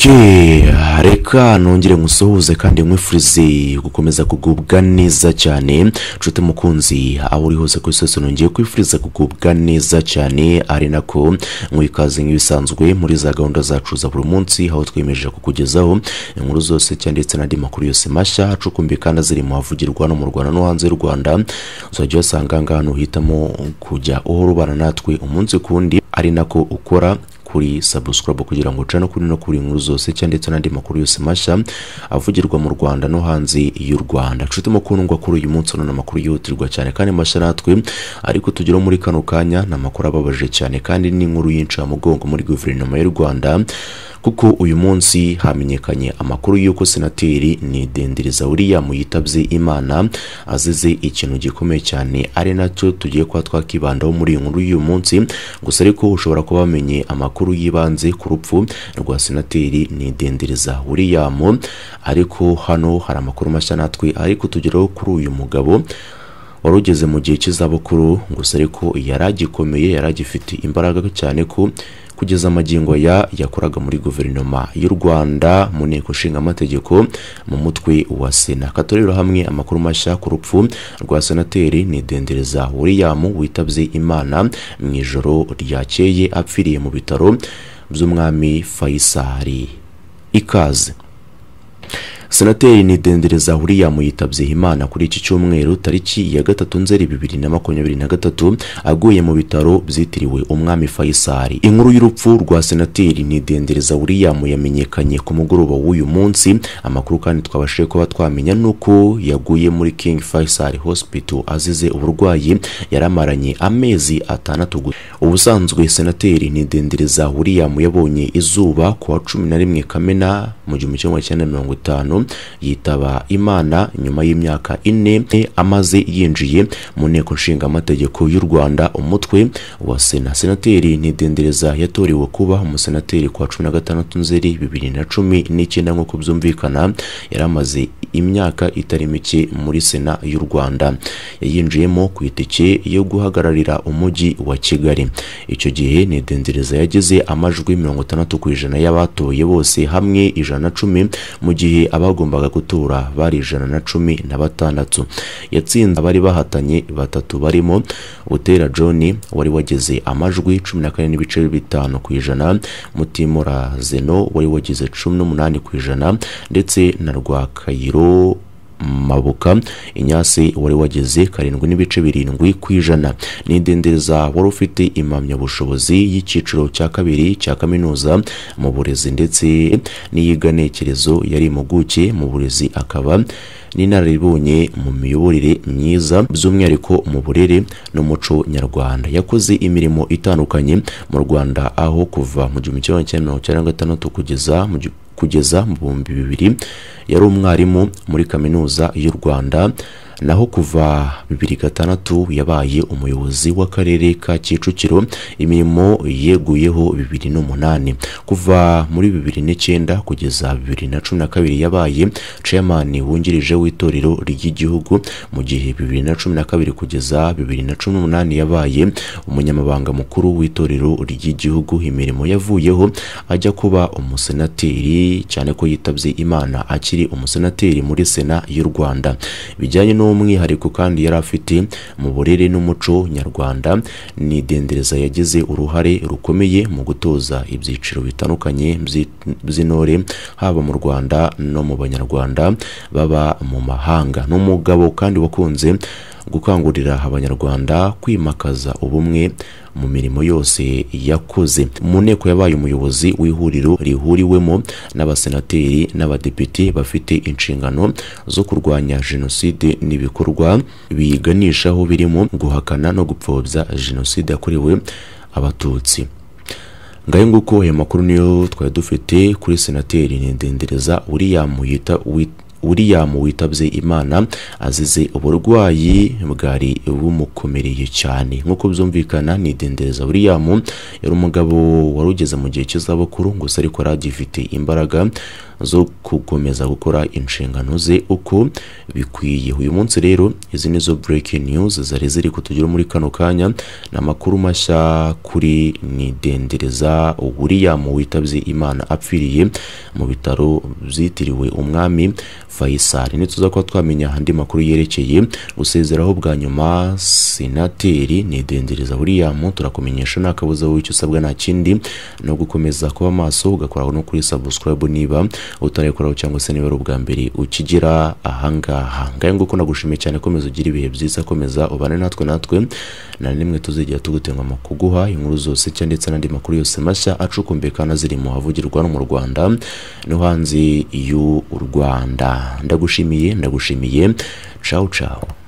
je reka nongere nkusuhuze kandi nkwifurize gukomeza kugubwa neza cyane nshuti mukunzi aho uri hose kuri sose nongeye kwifuriza kugubwa neza cyane ari nako mwikaze nk'ibisanzwe muri za gahunda zacu za buri munsi aho twiyemeje kukugezaho inkuru zose cyane ndetse n'andi makuru yose mashya acukumbuye kandi aziri mu havugirwa no mu rwanda no hanze y'u rwanda uzajya uhasanga aha hantu uhitamo kujya uhora ubana natwe umunsi ku wundi ari nako ukora kuri sabusikarabu kugira ngo ucane kuri no kuri inkuru zose cyangwa ndetse n'andi makuru yose mashya avugirwa mu rwanda no hanze y'u rwanda nshuti mukundwa kuri uyu munsi none amakuru yihutirwa cyane kandi mashya natwe ariko tugeraho muri kano kanya ni amakuru ababaje cyane kandi n'inkuru y'incamugongo muri guverinoma y'u rwanda kuko uyu munsi hamenyekanye amakuru y'uko senateri nidendereza william yitabye imana azize ikintu gikomeye cyane ari nacyo tugiye kuba twakibandaho muri iyi nkuru y'uyu munsi gusa ariko ushobora kuba wamenye amakuru amakuru y'ibanze ku rupfu rwa senateri nidendereza william ariko hano hari amakuru mashya natwe ariko tugeraho kuri uyu mugabo wari ugeze mu gihe cy'izabukuru gusa ariko yari agikomeye yari agifite imbaraga cyane ko kugeza amagingo ya yakoraga muri guverinoma y'u rwanda mu nteko nshingamategeko mu mutwe wa sena katorereho hamwe amakuru mashya ku rupfu rwa senateri nidendereza william witabye imana mu ijoro ryakeye apfiriye mu bitaro by'umwami fayisari ikaze senateri nidendereza william yitabye imana kuri iki cyumweru tariki ya gatatu nzeri bibiri na makumyabiri na gatatu aguye mu bitaro byitiriwe umwami fayisari inkuru y'urupfu rwa senateri nidendereza william yamenyekanye ku mugoroba w'uyu munsi amakuru kandi twabashije kuba twamenya nuko yaguye muri king fayisari hospital azize uburwayi yaramaranye amezi atandatu gusa ubusanzwe senateri nidendereza william yabonye izuba ku wa cumi na rimwe kamena mu gihumbi kimwe magana mirongo itanu yitaba imana nyuma y'imyaka ine amaze yinjiye mu nteko nshingamategeko y'u rwanda umutwe wa sena senateri ntidendereza yatorewe kuba umusenateri kwa cumi na gatandatu nzeri bibiri na cumi n'icyenda nk'uko byumvikana yari amaze imyaka itari mike muri sena y'u rwanda yayinjiyemo ku itike yo guhagararira umujyi wa kigali icyo gihe ntidendereza yageze amajwi mirongo itandatu ku ijana y'abatoye bose hamwe ijana na cumi mu gihe aba bagombaga gutura bari ijana na cumi na batandatu yatsinze abari bahatanye batatu barimo butera john wari wageze amajwi cumi na kane n'ibice bitanu ku ijana mutimura zeno wari wagize cumi n'umunani ku ijana ndetse na rwakayiro mabuka inyasi wari wageze karindwi n'ibice birindwi ku ijana nidendereza wari ufite impamyabushobozi y'icyiciro cya kabiri cya kaminuza mu burezi ndetse n'iyiganekerezo yari impuguke mu burezi akaba n'inararibonye mu miyoborere myiza by'umwihariko mu burere n'umuco nyarwanda yakoze imirimo itandukanye mu rwanda aho kuva mu gihumbi kimwe magana cyenda mirongo icyenda na gatandatu kugeza mu kugeza mu bihumbi bibiri yari umwarimu muri kaminuza y'u rwanda naho kuva bibiri gatandatu yabaye umuyobozi w'akarere ka kicukiro imirimo yeguyeho bibiri n'umunani kuva muri bibiri n'icyenda kugeza bibiri na cumi na kabiri yabaye chairman wungirije w'itorero ry'igihugu mu gihe bibiri na cumi na kabiri kugeza bibiri na cumi n'umunani yabaye umunyamabanga mukuru w'itorero ry'igihugu imirimo yavuyeho ajya kuba umusenateri cyane ko yitabye imana akiri umusenateri muri sena y'u rwanda bijyanye no n'umwihariko kandi yari afite mu burere n'umuco nyarwanda nidendereza yagize uruhare rukomeye mu gutoza ibyiciro bitandukanye by'intore haba mu rwanda no mu banyarwanda baba mu mahanga n'umugabo kandi wakunze gukangurira abanyarwanda kwimakaza ubumwe mu mirimo yose yakoze mu nteko yabaye umuyobozi w'ihuriro rihuriwemo n'abasenateri n'abadepite bafite inshingano zo kurwanya jenoside n'ibikorwa biyiganishaho birimo guhakana no gupfobya jenoside yakorewe abatutsi ngahe nguko aya makuru niyo twari dufite kuri senateri nidendereza william yita william witabye imana azize uburwayi bwari bumukomereye cyane nk'uko byumvikana ni dendereza william yari umugabo wari ugeze mu gihe cy'izabukuru gusa ariko yari agifite imbaraga zo gukomeza gukora inshingano ze uko bikwiye uyu munsi rero izi ni zo breaking news zari ziri kutugira muri kano kanya ni amakuru mashya kuri ni dendereza william witabye imana apfiriye mu bitaro byitiriwe umwami faisal ntituza kuba twamenya andi makuru yerekeye gusezeraho bwa nyuma senateri ni dendereza william turakumenyesha nta kabuza wowe icyo usabwa nta kindi no gukomeza kuba maso ugakoraho no kuri subscribe niba utarayikoraho cyangwa se niba ari ubwa mbere ukigira ahangaha ngahe nguko nagushimiye cyane komeza ugira ibihe byiza komeza ubane natwe natwe na nimwe tuzigera tugutenga mu kuguha inkuru zose cyangwa ndetse n'andi makuru yose mashya acukumbuye kandi aziri mu havugirwa no mu rwanda no hanze y'u rwanda ndagushimiye ndagushimiye cawu cawu